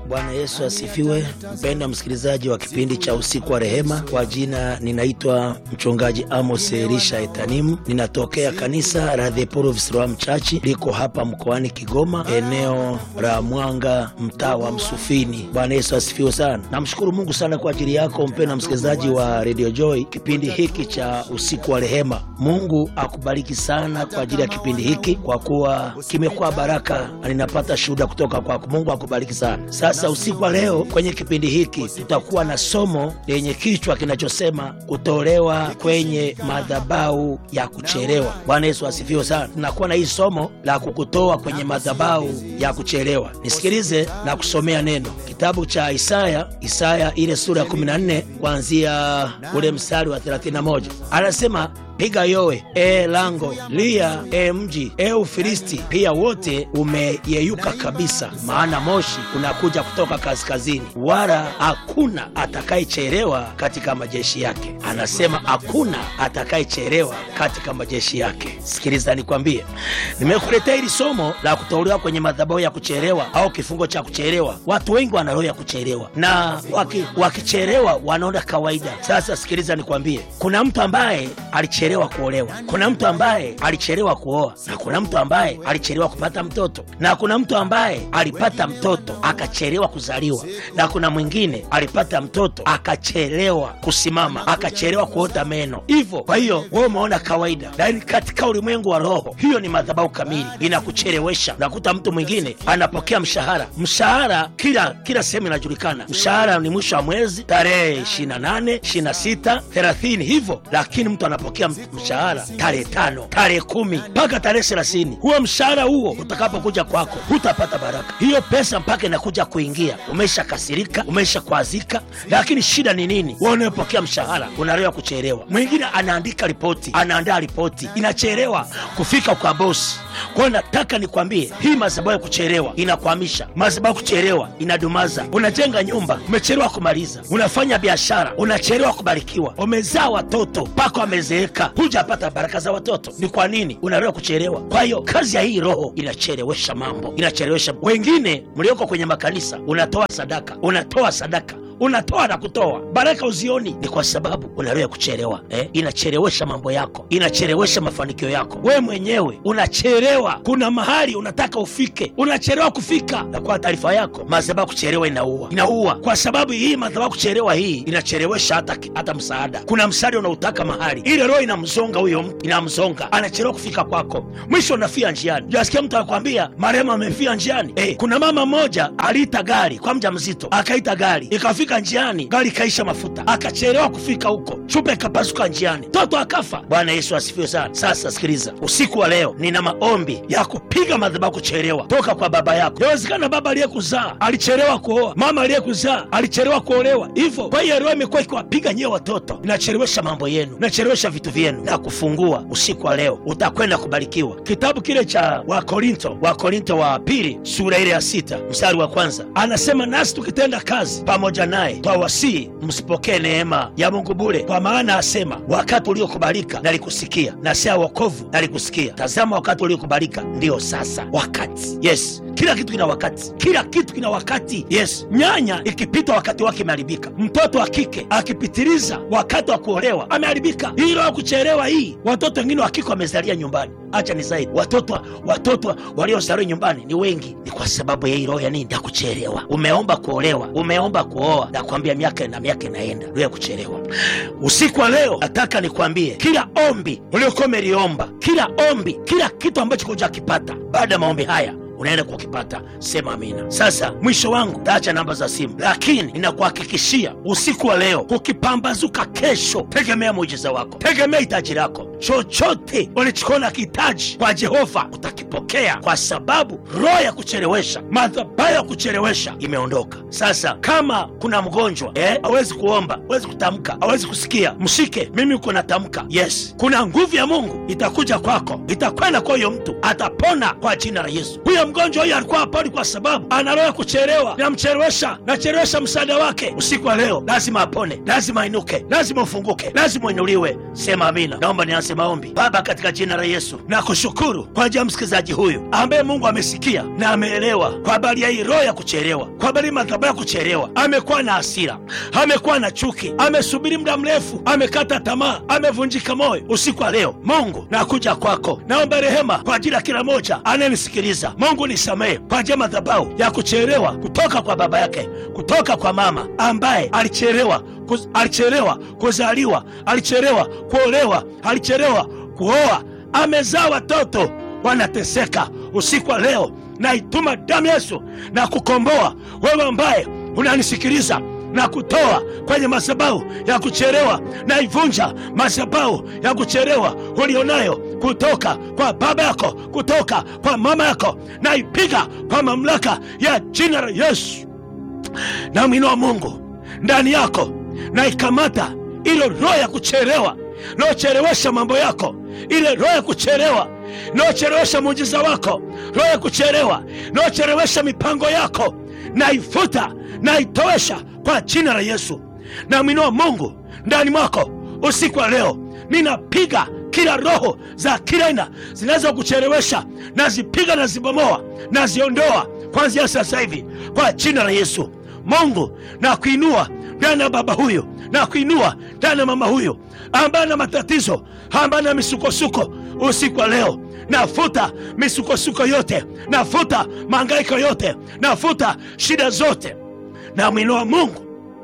Bwana Yesu asifiwe. Mpendwa msikilizaji wa kipindi cha usiku wa rehema, kwa jina ninaitwa mchungaji Amos Elisha Etanimu, ninatokea kanisa la The Power of Siloam Church liko hapa mkoani Kigoma, eneo la Mwanga, mtaa wa Msufini. Bwana Yesu asifiwe sana. Namshukuru Mungu sana kwa ajili yako mpendwa msikilizaji wa Radio Joy, kipindi hiki cha usiku wa rehema. Mungu akubariki sana kwa ajili ya kipindi hiki, kwa kuwa kimekuwa baraka na ninapata shuhuda kutoka kwako. Mungu akubariki sana. Sasa usiku wa leo kwenye kipindi hiki tutakuwa na somo lenye kichwa kinachosema kutolewa kwenye madhabahu ya kuchelewa. Bwana Yesu asifiwe sana. Tunakuwa na hii somo la kukutoa kwenye madhabahu ya kuchelewa. Nisikilize na kusomea neno kitabu cha Isaya, Isaya ile sura ya 14 kuanzia ule mstari wa 31, anasema Piga yowe e lango, lia e mji, e Ufilisti pia wote umeyeyuka kabisa, maana moshi unakuja kutoka kaskazini, wala hakuna atakayechelewa katika majeshi yake. Anasema hakuna atakayechelewa katika majeshi yake. Sikiliza nikwambie, nimekuletea hili somo la kutolewa kwenye madhabahu ya kuchelewa au kifungo cha kuchelewa. Watu wengi wana roho ya kuchelewa na waki, wakichelewa wanaona kawaida. Sasa sikiliza nikwambie, kuna mtu ambaye alichelewa kuolewa, kuna mtu ambaye alichelewa kuoa, na kuna mtu ambaye alichelewa kupata mtoto, na kuna mtu ambaye alipata mtoto akachelewa kuzaliwa, na kuna mwingine alipata mtoto akachelewa kusimama, akachelewa kuota meno. Hivyo kwa hiyo wewe umeona kawaida, lakini katika ulimwengu wa roho hiyo ni madhabahu kamili, inakuchelewesha. Unakuta mtu mwingine anapokea mshahara, mshahara kila kila sehemu inajulikana, mshahara ni mwisho wa mwezi tarehe 28, 26, 30 hivyo, lakini mtu anapokea mshahara tarehe tano, tarehe kumi mpaka tarehe thelathini. Huo mshahara huo utakapokuja kwako hutapata baraka. Hiyo pesa mpaka inakuja kuingia, umesha kasirika, umesha kwazika. Lakini shida ni nini? Wewe unayopokea mshahara unarewa kuchelewa. Mwingine anaandika ripoti, anaandaa ripoti, inachelewa kufika kwa bosi. Kwa hiyo nataka nikwambie, hii madhabahu ya kuchelewa inakwamisha, madhabahu kuchelewa inadumaza. Unajenga nyumba, umechelewa kumaliza. Unafanya biashara, unachelewa kubarikiwa. Umezaa watoto mpaka wamezeeka, hujapata baraka za watoto. Ni kwa nini? Unarewa kuchelewa. Kwa hiyo kazi ya hii roho inachelewesha mambo, inachelewesha. Wengine mlioko kwenye makanisa, unatoa sadaka, unatoa sadaka unatoa na kutoa baraka uzioni, ni kwa sababu unaroya kuchelewa eh? Inachelewesha mambo yako, inachelewesha mafanikio yako. Wewe mwenyewe unachelewa, kuna mahali unataka ufike, unachelewa kufika. Na kwa taarifa yako, madhabahu kuchelewa inaua, inaua kwa sababu hii madhabahu kuchelewa hii inachelewesha hata, hata msaada. Kuna msaada unautaka mahali, ile roho inamzonga huyo mtu, inamzonga, anachelewa kufika kwako, mwisho unafia njiani. Jasikia mtu anakwambia marehemu amefia njiani. Eh, kuna mama mmoja aliita gari kwa mja mzito, akaita gari ikafika njiani gari ikaisha mafuta, akachelewa kufika huko, chupa ikapasuka njiani, toto akafa. Bwana Yesu asifiwe sana. Sasa sikiliza, usiku wa leo nina maombi ya kupiga madhabahu kuchelewa toka kwa baba yako. Yawezekana baba aliyekuzaa alichelewa kuoa, mama aliyekuzaa alichelewa kuolewa, hivyo kwa hiyo roho imekuwa ikiwapiga nyewe watoto, inachelewesha mambo yenu, inachelewesha vitu vyenu na kufungua. Usiku wa leo utakwenda kubarikiwa. Kitabu kile cha Wakorinto, Wakorinto wa pili sura ile ya sita mstari wa kwanza anasema, nasi tukitenda kazi pamoja naye twawasihi msipokee neema ya Mungu bure, kwa maana asema, wakati uliokubalika nalikusikia, na saa wokovu nalikusikia. Tazama, wakati uliokubalika ndiyo sasa wakati. Yes, kila kitu kina wakati, kila kitu kina wakati. Yes, nyanya ikipita wakati wake imeharibika. Mtoto wa kike akipitiliza wakati wa kuolewa ameharibika. Hii roho ya kuchelewa hii, watoto wengine wa kike wamezalia nyumbani. Acha ni zaidi, watoto watoto waliozaliwa nyumbani ni wengi, ni kwa sababu ya hii roho ya nini? Ya kuchelewa. Umeomba kuolewa, umeomba kuoa, nakwambia miaka na miaka inaenda, roho ya kuchelewa. Usiku wa leo nataka nikwambie, kila ombi uliokuwa umeliomba, kila ombi, kila kitu ambacho hujakipata, baada ya maombi haya unaenda kukipata. Sema amina. Sasa mwisho wangu taacha namba za simu, lakini ninakuhakikishia usiku wa leo, kukipambazuka kesho, tegemea muujiza wako, tegemea hitaji lako. Chochote ulichokiona kihitaji kwa Jehova utakipokea, kwa sababu roho ya kuchelewesha, madhabahu ya kuchelewesha imeondoka. Sasa kama kuna mgonjwa eh, hawezi kuomba, hawezi kutamka, hawezi kusikia, mshike mimi, uko natamka. Yes, kuna nguvu ya Mungu itakuja kwako, itakwenda kwa huyo mtu, atapona kwa jina la Yesu. Huyo mgonjwa huyo alikuwa haponi kwa sababu ana roho ya kuchelewa, namchelewesha, nachelewesha msaada wake. Usiku wa leo lazima apone, lazima ainuke, lazima ufunguke, lazima uinuliwe. Sema amina. Naomba nianze tuanze maombi. Baba, katika jina la Yesu nakushukuru kwa ajili ya msikilizaji huyu ambaye Mungu amesikia na ameelewa kwa habari ya hii roho ya kuchelewa, kwa habari ya madhabahu ya kuchelewa. Amekuwa na hasira, amekuwa na chuki, amesubiri muda mrefu, amekata tamaa, amevunjika moyo. Usiku wa leo Mungu nakuja kwako, naomba rehema kwa ajili ya kila moja anayenisikiliza. Mungu nisamehe kwa ajili ya madhabahu ya kuchelewa kutoka kwa baba yake, kutoka kwa mama ambaye alichelewa kuz, alichelewa kuzaliwa, alichelewa kuolewa, alichelewa kuoa, amezaa watoto wanateseka. Usiku wa leo naituma damu Yesu na kukomboa wewe ambaye unanisikiliza na kutoa kwenye madhabahu ya kuchelewa. Naivunja madhabahu ya kuchelewa ulionayo kutoka kwa baba yako, kutoka kwa mama yako, naipiga kwa mamlaka ya jina la Yesu. Na mwino wa Mungu ndani yako naikamata ile roho ya kuchelewa naochelewesha mambo yako, ile roho ya kuchelewa naochelewesha muujiza wako, roho ya kuchelewa naochelewesha mipango yako, naifuta naitowesha kwa jina la Yesu. Na mwino wa Mungu ndani mwako usiku wa leo, ninapiga kila roho za kila aina zinaweza kuchelewesha, nazipiga nazibomoa, naziondoa kwanzia sasa hivi kwa jina la Yesu. Mungu na kuinua ndani ya baba huyo na kuinua ndani ya mama huyo ambaye na matatizo ambaye na misukosuko usiku wa leo, nafuta misukosuko yote, nafuta mahangaiko yote, nafuta shida zote, na mwinua Mungu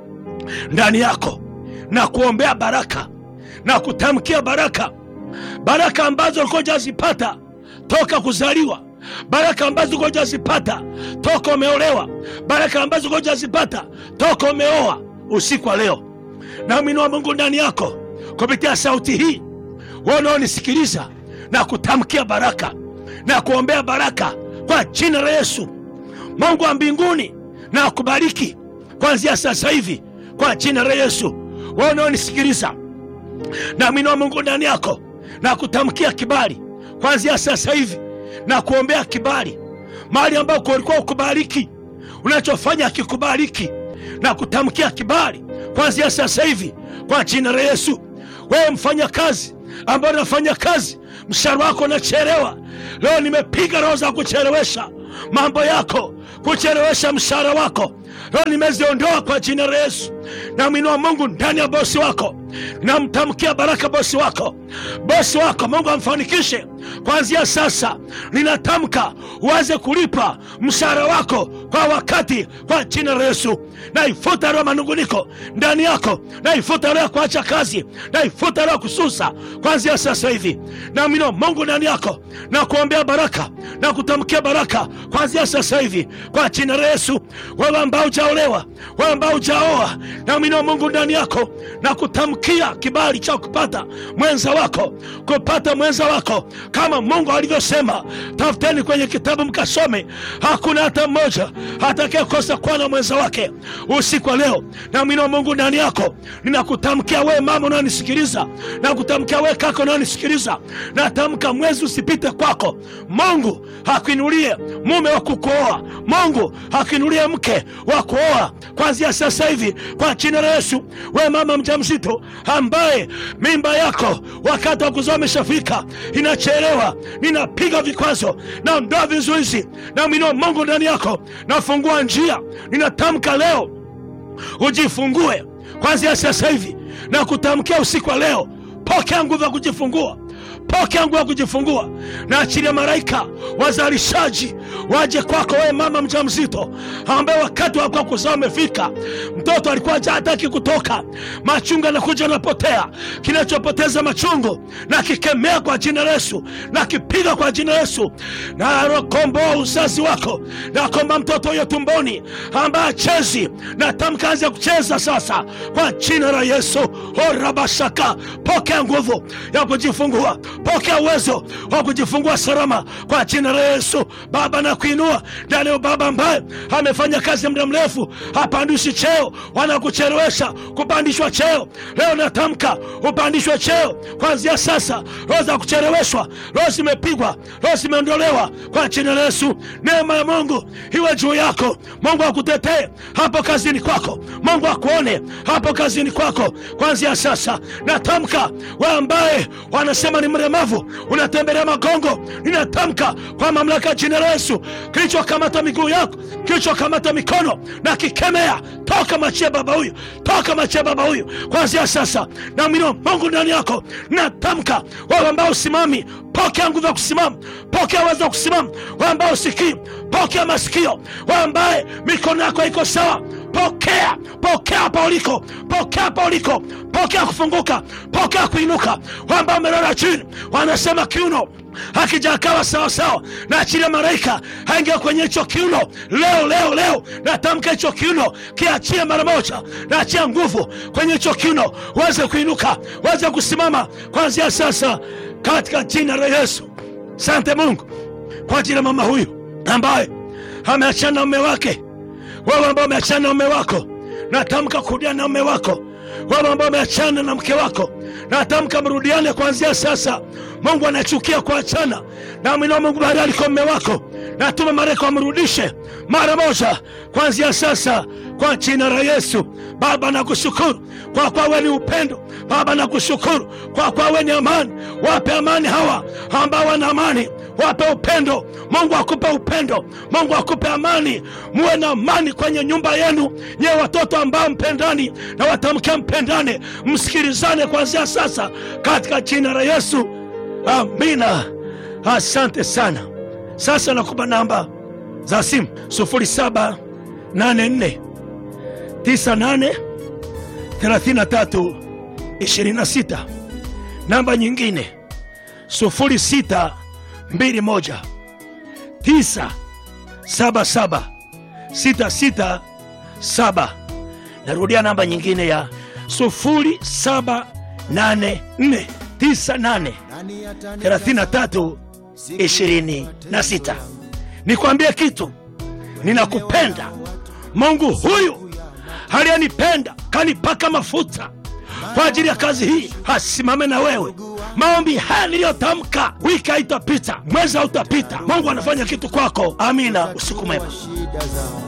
ndani yako na kuombea baraka na kutamkia baraka, baraka ambazo ulikuwa hujazipata toka kuzaliwa baraka ambazo ulikuwa hujazipata toka umeolewa, baraka ambazo ulikuwa hujazipata toka umeoa. Usiku wa leo na mwinua Mungu ndani yako kupitia sauti hii, wewe unaonisikiliza, na kutamkia baraka na kuombea baraka kwa jina la Yesu. Mungu wa mbinguni na akubariki kuanzia sasa hivi kwa jina la Yesu. Wewe unaonisikiliza, na mwinua Mungu ndani yako na kutamkia kibali kuanzia sasa hivi na kuombea kibali mahali ambako ulikuwa ukubariki, unachofanya akikubariki na kutamkia kibali kuanzia sasa hivi kwa jina la Yesu. Wewe mfanya kazi ambayo unafanya kazi, mshahara wako unachelewa, leo nimepiga roho za kuchelewesha mambo yako, kuchelewesha mshahara wako, leo nimeziondoa kwa jina la Yesu. Namwinua Mungu ndani ya bosi wako, namtamkia baraka bosi wako, bosi wako Mungu amfanikishe kuanzia sasa. Ninatamka uanze kulipa mshahara wako kwa wakati kwa jina la Yesu. Naifuta roho ya manunguniko ndani yako, naifuta roho ya kuacha kazi, naifuta roho ya kususa kuanzia sasa hivi. Namwinua Mungu ndani yako na kuombea baraka na kutamkia baraka kuanzia sasa hivi kwa jina la Yesu. Wewe ambao hujaolewa, wewe ambao hujaoa, namwinua Mungu ndani yako na kutamkia kibali cha kupata mwenza wako, kupata mwenza wako kama Mungu alivyosema, tafuteni kwenye kitabu mkasome, hakuna hata mmoja atakayekosa kuwa na mwenza wake. Usiku wa leo namwinua Mungu ndani yako, ninakutamkia wewe mama unayonisikiliza, nakutamkia wewe kaka unayonisikiliza, natamka mwezi usipite kwako. Mungu hakuinulie mume wa kukuoa, Mungu hakuinulie mke wa kuoa kuanzia sasa hivi kwa jina la Yesu. Wewe mama mjamzito ambaye mimba yako wakati wa kuzaa umeshafika, inachelewa, ninapiga vikwazo, naondoa vizuizi, namwinua Mungu ndani yako, nafungua njia, ninatamka leo ujifungue kwanzia sasa hivi na kutamkia usiku wa leo, pokea nguvu ya kujifungua pokea nguvu ya kujifungua na achilia malaika wazalishaji waje kwako wewe mama mjamzito ambaye wakati wako kuzaa umefika, mtoto alikuwa hataki kutoka, machungu anakuja anapotea. Kinachopoteza machungu na kikemea kwa jina la Yesu, na kipiga kwa jina la Yesu, na komboa uzazi wako, na komba mtoto huyo tumboni ambaye achezi, na tamka anze kucheza sasa kwa jina la Yesu. Orabashaka, pokea nguvu ya kujifungua pokea uwezo wa kujifungua salama kwa jina la Yesu. Baba na kuinua ndani ya baba ambaye amefanya kazi muda mrefu, hapandishi cheo, wanakuchelewesha kupandishwa cheo. Leo natamka upandishwe cheo kuanzia sasa. Roho za kucheleweshwa, roho zimepigwa, roho zimeondolewa kwa jina la Yesu. Neema ya Mungu iwe juu yako. Mungu akutetee hapo kazini kwako, Mungu akuone hapo kazini kwako kuanzia sasa. Natamka wewe ambaye wanasema ni mlemavu, unatembelea magongo, ninatamka kwa mamlaka ya jina la Yesu, kilichokamata miguu yako, kilichokamata mikono na kikemea, toka machia baba huyu, toka machia baba huyu kuanzia sasa. Na mwino Mungu ndani yako, natamka wewe ambao usimami, pokea nguvu ya kusimama, pokea uwezo wa kusimama. Wewe ambao usikii, pokea masikio. Wewe ambaye mikono yako haiko sawa pokea pokea hapa uliko, pokea hapa uliko, pokea kufunguka, pokea kuinuka. Wamba wamelala chini, wanasema kiuno hakijakawa sawasawa, na achilia malaika aingia kwenye hicho kiuno leo, leo, leo. Natamka hicho kiuno kiachie mara moja, naachia nguvu kwenye hicho kiuno, uweze kuinuka, uweze kusimama kuanzia sasa, katika jina la Yesu. Sante Mungu kwa ajili ya mama huyu ambaye ameachana na mume wake wewe ambao umeachana na mume wako, natamka kurudiana na mume wako. Wewe ambao umeachana na mke wako, natamka mrudiane kuanzia sasa. Mungu anachukia kuachana na mwinao. Mungu bahari aliko mume wako, natuma malaika wamrudishe mara moja kuanzia sasa kwa jina la Yesu. Baba nakushukuru kwa kwa wewe ni upendo. Baba nakushukuru kwa kwa wewe ni amani. Wape amani hawa ambao wana amani, wape upendo. Mungu akupe upendo, Mungu akupe amani. Muwe na amani kwenye nyumba yenu, nyewe watoto ambao mpendani, na watamkia mpendane, msikilizane kuanzia sasa katika jina la Yesu, amina. Asante sana. Sasa nakupa namba za simu 0784 98 33 26. Namba nyingine 0621 977 667. Narudia namba nyingine ya 0784 98 33 26. Nikwambie kitu, ninakupenda. Mungu huyu aliyenipenda kanipaka mafuta kwa ajili ya kazi hii, asimame na wewe. Maombi haya niliyotamka, wiki haitapita, mwezi hautapita. Mungu anafanya kitu kwako. Amina. Usiku mwema.